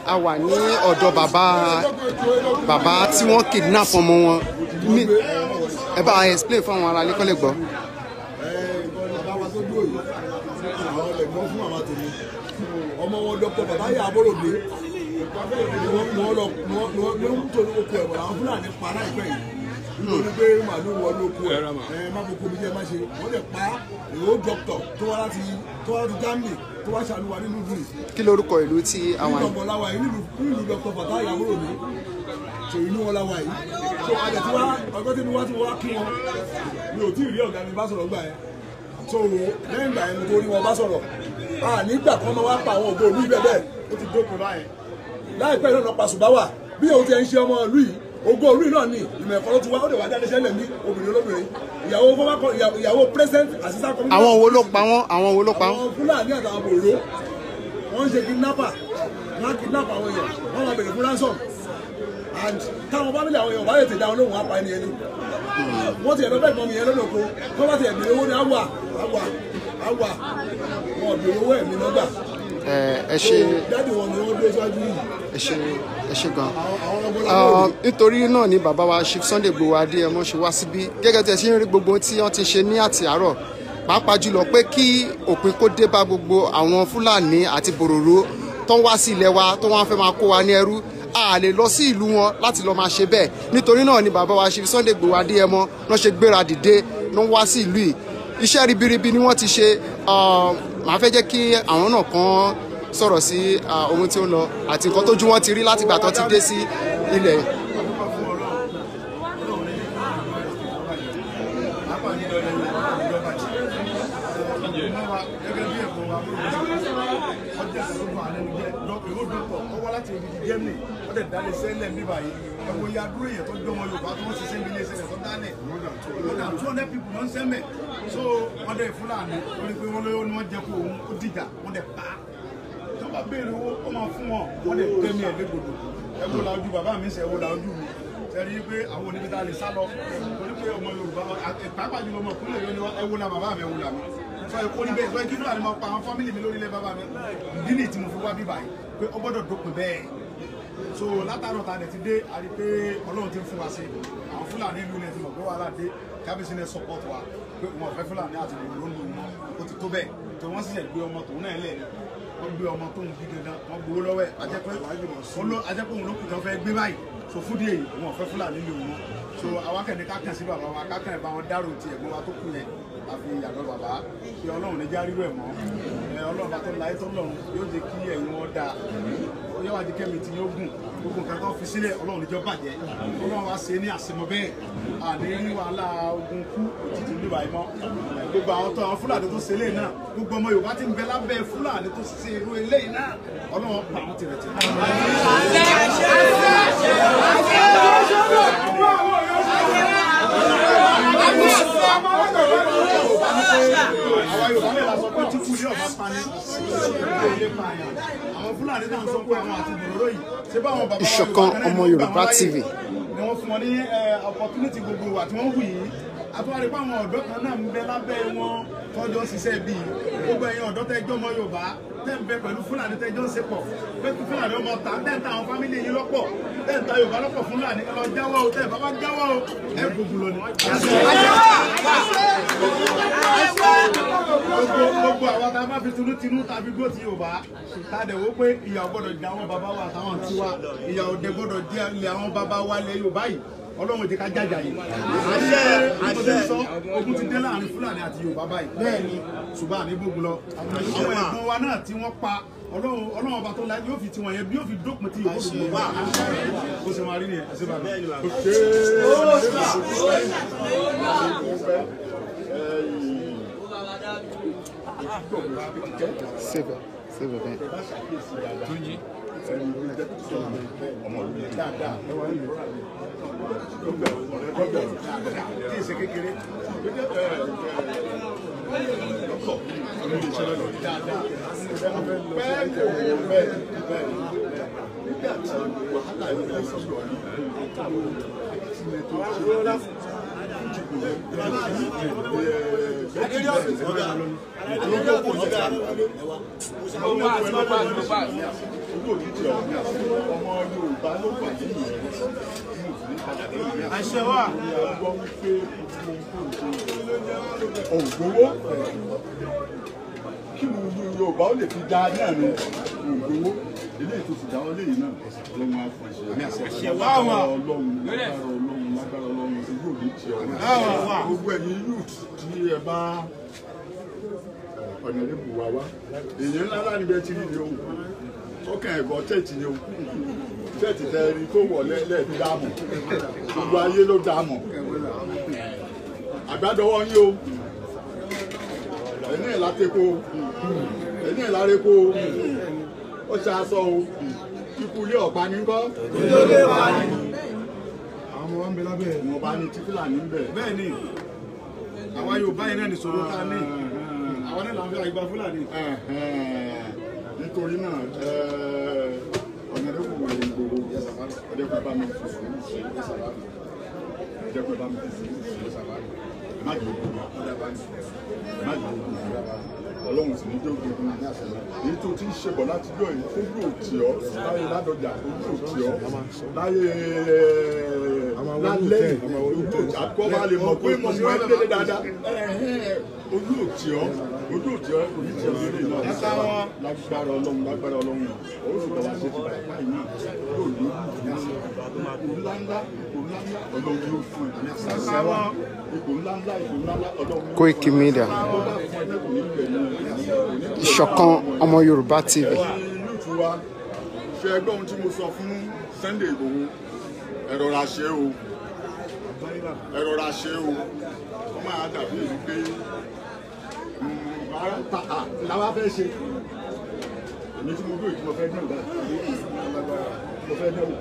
a wà ní ọ̀dọ̀ bàbá bàbá tí wọ́n kidnap ọmọ wọn Mi- ẹ bá a explain fún àwọn aráalé kọ́ lè gbọ́. bàbá tó dúró yìí àwọn ẹ̀gbọ́n fún màmá tèmi ọmọ wọn dọ́kọ̀ bàbá yà abọ́ròdé ni wọ́n ni wọ́n lọ ni wọ́n ni wọ́n ni wọ́n tó oko ẹ̀wọ̀n àwọn fúlàní pa láìpẹ́ yìí nítorí pé màálù wọlé oko ẹ̀ ẹ̀ má fò komi jẹ́ má ṣe wọ́n lè pa èrò dọ́kítọ̀ tó wá láti tó wá láti Germany tó wá ṣàlùwà nínú ìlú yìí kí lorúkọ ìlú tí àwọn nígbà ọ̀gbọ̀n láwa yìí nílùú nílùú dọ́kítọ̀ bàbá yà abọ́ròdé tó inú wọn láwa yìí tó àjẹ tí wá ọjọ́ tí wọ́n ti wá kí wọn mi ò tí ì rí ọ̀gá mi bá sọ̀rọ̀ gbà yẹn so lẹ́yìn ìgbà yẹn tó rí wọn bá sọ̀rọ̀ a nígbà kan máa wá pa àwọn ògbó olú ibẹ̀ bẹ́ẹ̀ ó ti dópin báyẹn láìpẹ́ náà náà pa Subawa bí òun ti ẹ̀ ń ṣe ọmọ ìlú yìí ògbó olú yìí náà ní ìmọ̀ ẹ̀kọ́ ló ti wá ó lè wá jáde sẹ́lẹ̀ ní obìnrin olóbìnrin ìyàwó fọwọ́kọ ìyàwó president assistant commissioner àwọn wo ló pa wọ́n àwọn wo ló pa wọ́n. àwọn Fúlàní àtàwọn bòrò wọ́n ń ṣe kidnapper wọ́n á kidnap àwọn èèyàn wọ́n máa bèrè fún ransom and táwọn fámìlì àwọn èèyàn bá lè tètè àwọn olóhùn apá ẹni ẹni wọ́n ti ẹ̀rọ bẹ́ẹ̀ gbọ́n mi yẹn lọ́dọ̀ kó tó bá ti ẹ̀bìrì owó ni àwà àwà àwà wọn ò bèrè owó ẹ̀mí lọ́gbà ẹ ẹ ṣe dáàdì wọn ni wọ́n dé síwájú yìí ẹ ṣe ẹ ṣe gan. àwọn àwọn ọgbọ́n Ah, lábẹ́ nítorí náà ni bàbá wa Chief Sunday Igboho Adéyẹmọ ṣe wá síbí gẹ́gẹ́ tí ẹ ṣe ń rí gbogbo ohun tí wọ́n ti ṣe ní àti àárọ̀ pàápàá jùlọ pé kí òpin kó dé bá gbogbo àwọn Fúlàní àti bòròró tó ń wá sí ilẹ̀ wa tó wọ́n fẹ́ máa kó wa ní ẹrú a lè lọ sí ìlú wọn láti lọ máa ṣe bẹ́ẹ̀ nítorí náà ni bàbá wa Chief Sunday Igboho Adéyẹmọ náà ṣe gbéra dìde ló ń wá sí ìlú yìí iṣẹ́ ribiribi ni wọ́n ti ṣe ah, màá fẹ́ jẹ́ kí àwọn náà kan sọ̀rọ̀ sí ah, ohun tí ó ń lọ àti nǹkan tójú wọn ti rí látìgbà tó ti dé sí ilẹ̀ ẹ̀wọ̀n ya dúró yẹn tó jọmọ Yorùbá tó wọ́n ṣiṣẹ́ nílé iṣẹ́ tó dálẹ̀ more than two hundred people ló ń sẹ́mẹ̀ so wọ́n dẹ̀ Fúlàní lórí pé wọ́n lóyún ni wọ́n jẹ́ kó òun ó dìjà wọ́n dẹ̀ pa á tó bá béèrè owó ó máa fún wọn wọ́n dẹ̀ tẹ́mi ẹ̀ légbodò ẹ wo la ojú bàbá mi sẹ́ ẹ wo la ojú mi sẹ́ni pé àwọn oníbi tá a lè sá lọ torí pé ọmọ Yorùbá pàápàá jùlọ ọmọ ìpínlẹ̀ yóò ní ẹ wo la bàbá mi ẹ wo la mi sọ èkó níbẹ̀ sọ kí Fúlàní máa pa àwọn fámìlì mi lórí ilé bàbá mi ìdí nìyí tí mo fi wá bíbá yìí pé ó gbọ́dọ̀ dópin bẹ́ẹ̀ so látàrọ̀ ta dẹ̀ ti dé a rí pé Ọlọ́run ti ń fún wa sí àwọn Fúlàní ìlú ilẹ̀ ti mọ̀ pé wàhálà dé kábíyèsí ní support wa pé wọn ò fẹ́ Fúlàní àti ìlú ló ń lò wọn ó ti tó bẹ́ẹ̀ tó wọ́n sì ṣẹ̀ gbé ọmọ tòun náà lẹ̀ wọ́n gbé ọmọ tóun bí gangan wọ́n gbowó lọ́wọ́ ẹ̀ ajẹ́pẹ́ ajẹ́pẹ́ òun ló kù tán fẹ́ gbé báyìí so fúdí èyí wọn ò fẹ́ Fúlàní lò wọn so awakẹ́ni kákan sí bàbá wa kákan bá wọn dárò ti ẹ̀gbọ́n wa tó kù yẹn àfi ìyàgbọ́ bàbá kí Ọlọ́run ní járí rẹ̀ mọ́ ẹ Ọlọ́run bá tó láyé tó lọ́run yóò jẹ́ kí ẹ̀yin wọn dáa yóò wá di kẹ́mi tí yóò gùn gbogbo nǹkan tó fi sílẹ̀ Ọlọ́run níjọ́ bàjẹ́ Ọlọ́run wá ṣe ní àṣemọ bẹ́ẹ̀ àní rí wàhálà ogun kú òtítù níbà yìí mọ́ gbogbo àwọn tó àwọn Fúlàní tó ṣe eléyìí náà gbogbo ọmọ Yorùbá ti ń bẹ lábẹ́ Fúlàní tó ṣe irú eléyìí náà Ọlọ́run pa àwọn tìrẹ̀tì. àwa Yorùbá lè la sọ pé tí kúlé ọba pani ilé pààyàn àwọn Fúlàní náà ń sọ pé àwọn àti bòróró yìí ṣé báwọn bàbá wa Ìṣọ̀kan Yorùbá náà ọmọ ní Yorùbá gbà wọ́n láyè TV. ni wọ́n fún wọn ní eh, opportunity gbogbo àti wọ́n wù yìí àtúwárí pé àwọn ọ̀dọ́ kan náà ń bẹ lábẹ́ wọn tọ́jọ́ ń ṣiṣẹ́ bíi gbogbo ẹ̀yin ọ̀dọ́ tẹ́jọ́ ọmọ Yorùbá tẹ́ ń bẹ pẹ̀lú Fúlàní tẹ́jọ́ ń ṣe pọ̀ pé kí Fúlàní ọmọ ta tẹ́ ń ta àwọn fámìlì yìí lọ́pọ̀ tẹ́ ń ta Yorùbá lọ́pọ̀ Fúlàní ẹ lọ jáwọ́ o tẹ́ ẹ bá bá jáwọ́ o ẹ gbogbo lọ ni. gbogbo gbogbo àwọn tá a bá fi tinútinú tàbí gbó ti Yorùbá tá a dẹ̀ wó pé ìyà ò gbọ́dọ̀ jẹ àwọn bàbá wa àtàwọn tiwa ìyà ò dẹ̀ gbọ́dọ̀ jẹ ilẹ̀ àwọn bàbá wa lẹ̀ Yorùbá yìí Ọlọ́run ti ká jàjà yìí. àṣẹ àṣẹ sọ ogun ti dé láàrin Fúlàní àti Yorùbá báyìí. bẹ́ẹ̀ ni ṣùgbọ́n àní gbógun lọ. àwọn ẹ̀gbọ́n wa náà tí wọ́n pa Ọlọ́run Ọlọ́run ọba tó la yóò fi tiwọn yẹn bí yóò fi dópin tí yóò fi bá a ṣe máa rí nìyẹn àṣẹ bàbá. save it save it. tí ìṣe kékeré àṣẹ wà. ògbówó kí ni yorùbá ó lè fi dá náà ni ògbówó ilé ètò ti dáwọ́ léyìí náà lọ́wọ́ àfọ̀ṣẹ́ àṣẹ wà wà. ọlọ́run lágbára ọlọ́run lágbára ọlọ́run ojú òní ti ọ̀rọ̀ gbogbo ẹ̀yin youth tí ẹ bá ọ̀nà ìlú wa wá èèyàn ńlá láti bẹ ti rí ni o ọkàn ẹ̀gọ́ tẹ̀tì ni o tẹ̀tì tẹ ẹni tó wọ̀ lẹ́ẹ̀dí dáàmú gbogbo ayé ló dáàmú àgbàdọwọ́ yín o ẹni ẹ̀ látẹ́kọ̀ ẹni ẹ̀ lárẹ́kọ̀ ó ṣe aṣọ o kíkú ilé ọ̀pá ní kọ́ àwọn ọmọ wa ń bẹ lábẹ́ ẹ̀. wọn bá ní tí fúlàní ń bẹ̀. bẹ́ẹ̀ ni àwa Yorùbá yìí náà ní sọ̀rọ̀ tá a ní àwọn náà là ń fi àgbà Fúlàní. nítorí náà ọ̀nà ẹ̀dẹ́kùn wà ní gbogbo ẹ̀dẹ́kùn bá mi fi sùúrù sí ẹ̀dẹ́kùn bá mi fi sùúrù sí má jẹ́ ogun má jẹ́ ogun ọlọ́run sì ní jẹ́ ogun èyí tó ti ń ṣe bọ̀ láti jọ yìí ojú òtí ọ́ láyé ládọjà ojú òtí ọ́ láyé lálẹ́ ojú òtí àkọ́ bá lè mọ̀ pé mo mú ẹ́ dédé dáadáa ojú òtí ọ́ ojú òtí ọ́ ojú òtí ọ́ lórí náà lágbára ọlọ́run lágbára ọlọ́run ó sì bọ̀ wá ṣe ti bàbá báyìí náà yóò lójú ipò ńláńlá ipò ńláńlá ọlọ́run yóò fún ẹ̀ ipò ńláńlá ipò ńláńlá ọlọ́run yóò Koiki Media ìṣọ̀kan ọmọ Yorùbá TV. lùtù wa ṣe ẹgbẹ́ ohun tí mo sọ fún Sunday Igboho ẹ rọra ṣe o ẹ rọra ṣe o wọ́n máa dàbí èyí pé làwa fẹ́ ṣe èmi tí mo dúró tí mo fẹ́ dẹ́wò báyìí mo fẹ́ dẹ́wò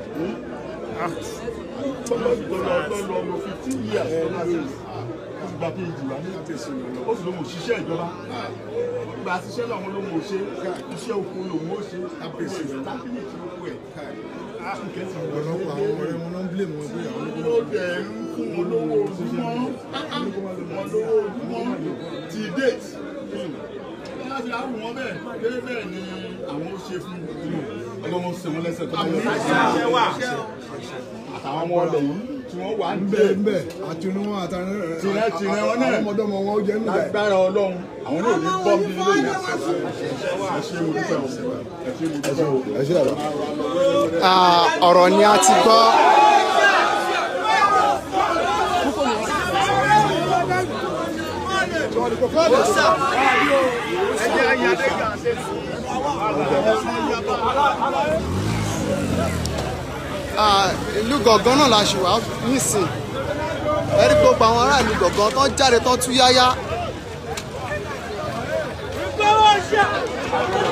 tọ́lọ́ lo fifteen years ó ti gba phd wa ní ó sì lóun òṣìṣẹ́ ìjọba gba ṣiṣẹ́ làwọn lóun ò ṣe iṣẹ́ oko lòun ó ṣe tábìlìtì oko ẹ̀ ọ̀pọ̀lọpọ̀ àwọn ọ̀rẹ́ wọn náà ń blame wọn pé àwọn ológun ó dẹ̀ ń fún wọn lówó ojúmọ́ wọn lówó ojúmọ́ ti date láti àrùn wọn bẹ́ẹ̀ kéré bẹ́ẹ̀ ni àwọn ó ṣe fún ọlọ́wọ́n sẹ́wọ́n lẹ́sẹ̀ tó bá àtàwọn ọmọ ọlẹ̀ yìí tí wọ́n wà ń bẹ́ẹ̀ bẹ̀ bẹ́ẹ̀ àti inú wọn àtàwọn tìrẹ tìrẹ wọn náà àwọn ọmọdọ́mọ wọn ó jẹ́ nígbà yìí. lágbára ọlọ́run àwọn náà ní bọ́ bí lónìí ẹ ṣe mo dúpẹ́ o ẹ ṣe mo dúpẹ́ o. ẹ ṣe àlọ́. Ah, ọ̀rọ̀ ni a ti gbọ́. Ah, ìlú gọ̀ngán náà la ṣì wá nísìn ẹ̀rí gbogbo àwọn ará ìlú gọ̀ngán tó ń jáde tó ń tú yáyá. Go on, shot!